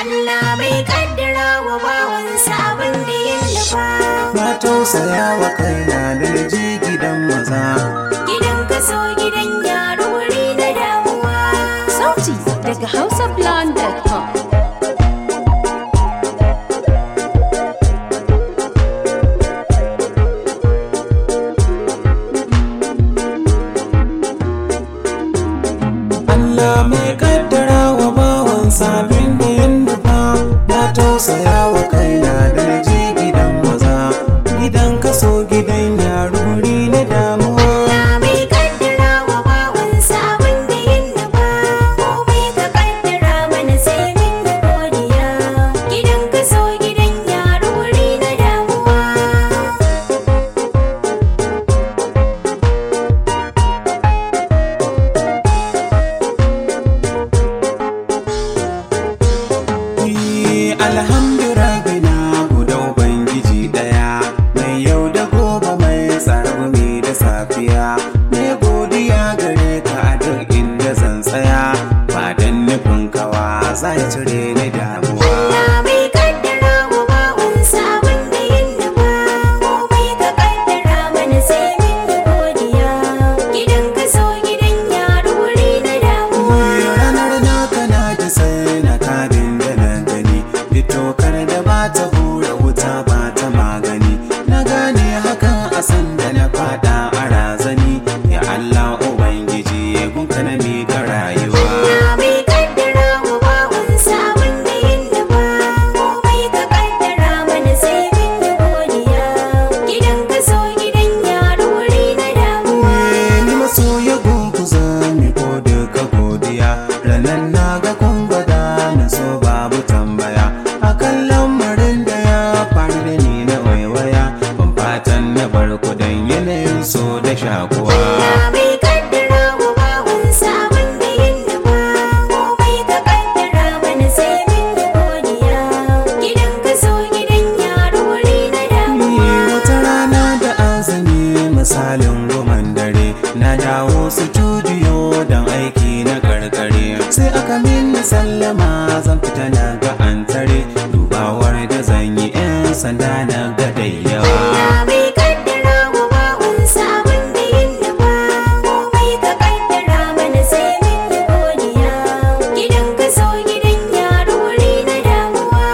Allah bai kaddara wa bawansa abin da ya nufa. Na tausaya wa kaina da na je gidan maza. Gidan kaso gidan yaro wuri na damuwa. Sauti daga hausablog.com. Allah mai kaddara wa bawan sabin da ya nufa. Na tausaya wa kaina da na je gidan maza. Gidan kaso gidan yaro wuri na damuwa. Allah bai kaddara wa bawansa abin da ya nufa. Komai ka kaddara mana sai mun yi godiya. Gidan kaso gidan yaro wuri na damuwa. Ni alhamdu rabbina guda ubangiji daya mai yau da gobe mai tsargumi da safiya mai godiya gare ka a duk inda zan tsaya ba dan nufin kawa zai cire ni damuwa Allah bai kaddara wa bawansa abin da ya nufa. Komai ka kaddara mana sai mun yi godiya. Gidan kaso gidan yaro wuri na damuwa. ranar naka na ji sai na kadin da na gani fitokar da ba ta hura wuta ba ta magani na gane hakan a sanda na fada a razani ya Allah ubangiji gunka na miƙa rayuwa Allah bai kaddara wa bawansa abin da ya nufa. Komai ka kaddara mana sai mun yi godiya. Gidan kaso gidan yaro wuri na damuwa. ni masoya gunguza mi ko duka godiya ranan na ga kun gwada na so babu tambaya akan lamarin da ya faru da ni na waiwaya ban fatan na bar ku dan yanayin so da shakuwa Allah bai kaddara wa bawansa abin da ya nufa. Komai ka kaddara mana sai mun yi godiya. Gidan kaso gidan yaro wuri na damuwa. wata rana da azumi misalin goman dare na dawo studio don aiki na karkare sai aka minna sallama zan fita na ga an tare dubawar da zan yi 'yan sanda na ga da yawa Allah bai kaddara wa bawansa abin da ya nufa. Komai ka kaddara mana sai mun yi godiya. Gidan kaso gidan yaro wuri na damuwa.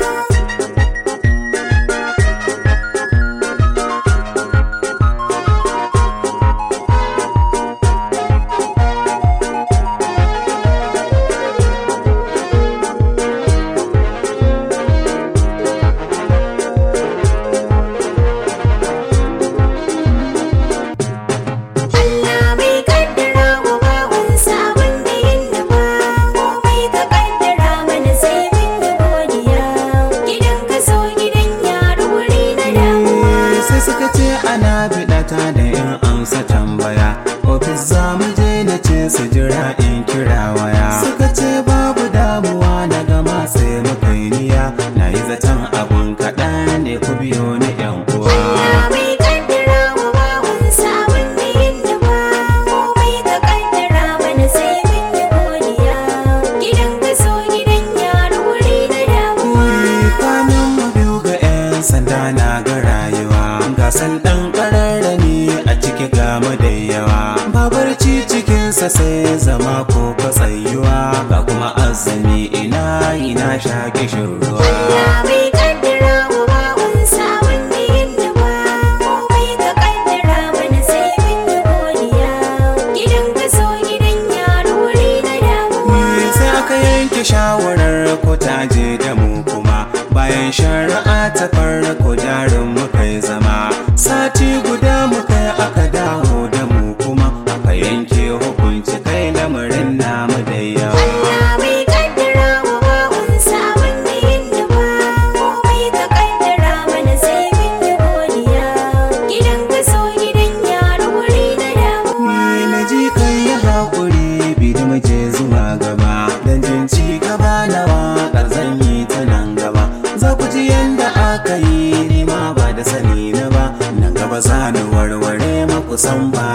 Allah bai kaddara wa bawansa abin da ya nufa. Komai ka kaddara mana sai mun yi godiya. Gidan kaso gidan yaro wuri na damuwa. sai suka ce ana biɗata da in amsa tambaya ofis za mu je na ce su jira in kira waya suka ce babu damuwa na gama sai muka yi niya na yi zaton abun kaɗan ne ku biyo ni yan uwa Allah bai kaddara wa bawansa abin da ya nufa. Komai ka kaddara mana sai mun yi godiya. Gidan kaso gidan yaro wuri na damuwa. kwanan mu biyu ga 'yan sanda na ga rayuwa ga ɗan ƙararrani a ciki ga mu da yawa babarci cikinsa sai zama ko fatsayuwa ga kuma azumi ina ina sha kishin ruwa Allah bai kaddara wa bawansa abin da ya nufa. Komai ka kaddara mana sai mun yi godiya. Gidan kaso gidan yaro wuri na damuwa. sai aka yanke shawarar ko ta je da mu kuma bayan shari'a ta farko jarin muka yi zama sati guda muka yi aka dawo da mu kuma aka yanke hukunci kai lamarin namu da yawa Allah bai kaddara wa bawansa abin da ya nufa. Komai ka kaddara mana sai mun yi godiya. Gidan kaso gidan yaro wuri na damuwa. Ni na ji kai ya haƙuri bi da mace zuwa gaba dan jin ci gaba na waƙar zan yi ta nan gaba za ku ji yanda aka yi ni ma ba da sani na ba nan gaba za ni warware maku san ba